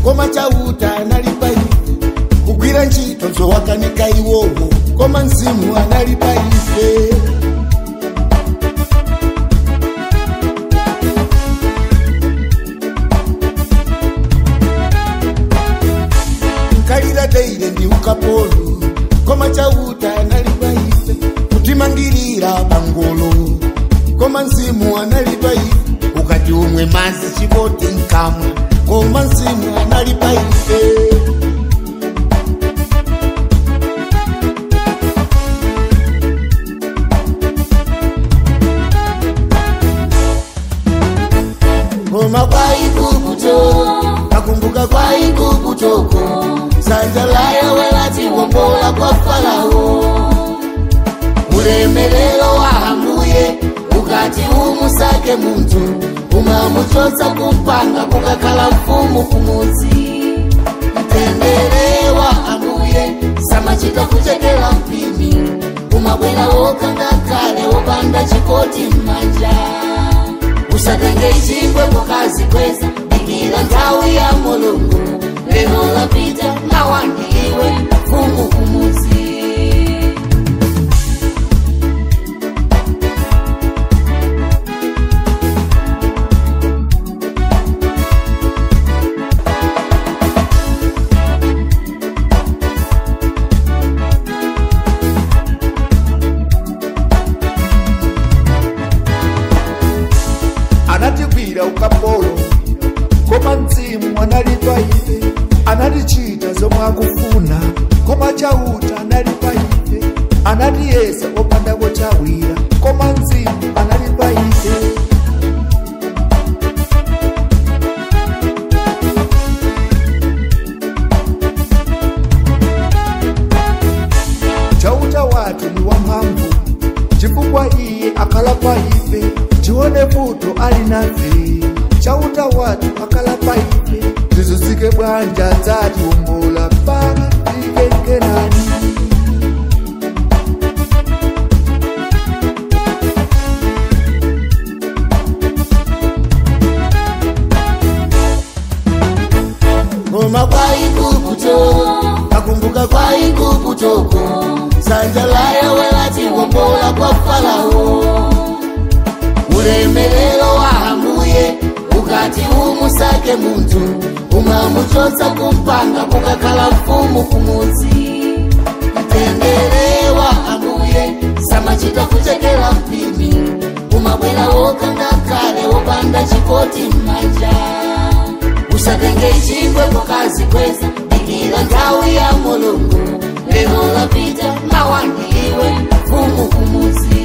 koma chauta anali pa ife kugwira ntchito zowakanika iwowo koma mzimu anali pa ife nkalira teire ndi ukapolo koma chauta anali pa ife kutimangirira pangolo koma mzimu anali pa ife ukati umwe mazi chipoti nkamwa koma mzimu anali pa ife koma kwa igubuto nakumbuka kwa igubutoko sanja laya welatiwombola kwa farao ulemelelo wahambuye ukati umusake muntu umamuchotsa kumpanga kukakhala mfumu kumudzi mtendere wa ambuye samachita kuchekela mpimi umabwera wokanga kale wopanda chikoti m'manja usatenge chingwe mukazi kweza dikira nthawi ya mulungu lero lapita nawandiwe mfumu kumudzi anatigwira ukapolo koma mzimu anali pa ife anatichita zomwe akufuna koma chauta anali pa ife anatiyesa opandako chawira koma mzimu anali pa ife chauta wathu ni wamphamvu chifukwa iye akhala pa ife tione vuto ali nafe chauta wathu akhala pa ife zizuzike bwanja dzatiwombola mpaka fike kenani koma kwa igubuto nakumbuka kwa igubutoko sanja laya welatiwombola kwa farao ulemelelo wahambuye ukati umusake muntu umamuchotsa kumpanga kukakhala mfumu kumudzi mtendere wa ambuye samachita kuchekela mpimi umabwera wokanga kale wopanda chikoti m'manja usatenge chingwe mukazi kweza dikira nthawi ya mulungu lero lapita nawandiwe mfumu kumudzi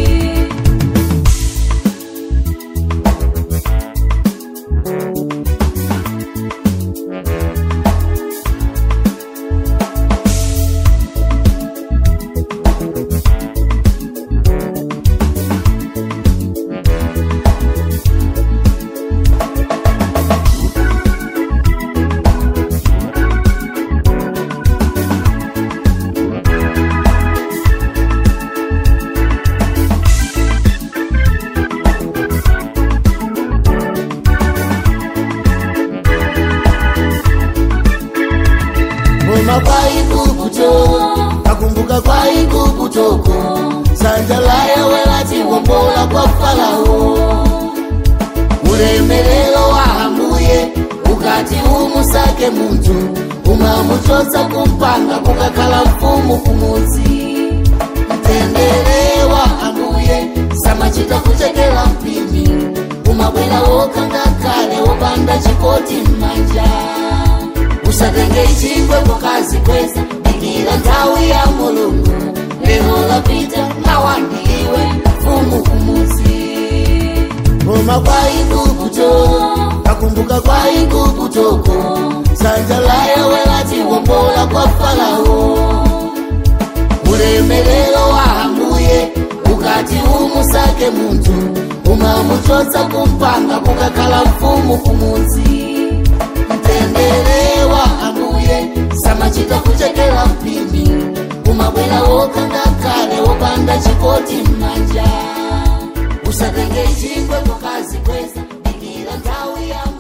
koma kwa igubuto nakumbuka kwa igubutoko sanja laya welatiwombola kwa farao ulemelelo wahambuye ukati umusake muntu umamuchotsa kumpanga kukakhala mfumu kumudzi mtendere wa ambuye samachita kuchekela mpimi umabwera wokanga kale wopanda chikoti m'manja usatenge chingwe mukazi kweza dikira nthawi ya mulungu lero lapita nawandiwe mfumu kumudzi koma kwa igubuto nakumbuka kwa igubutoko sanja laya welatiwombola kwa farao ulemelelo wahambuye ukati umusake muntu umamuchotsa kumpanga kukakhala mfumu kumudzi mtendere wa ambuye samachita kuchekela mpimi umabwera wokanga kale wopanda chikoti m'manja usatenge chingwe mukazi kweza dikira nthawi ya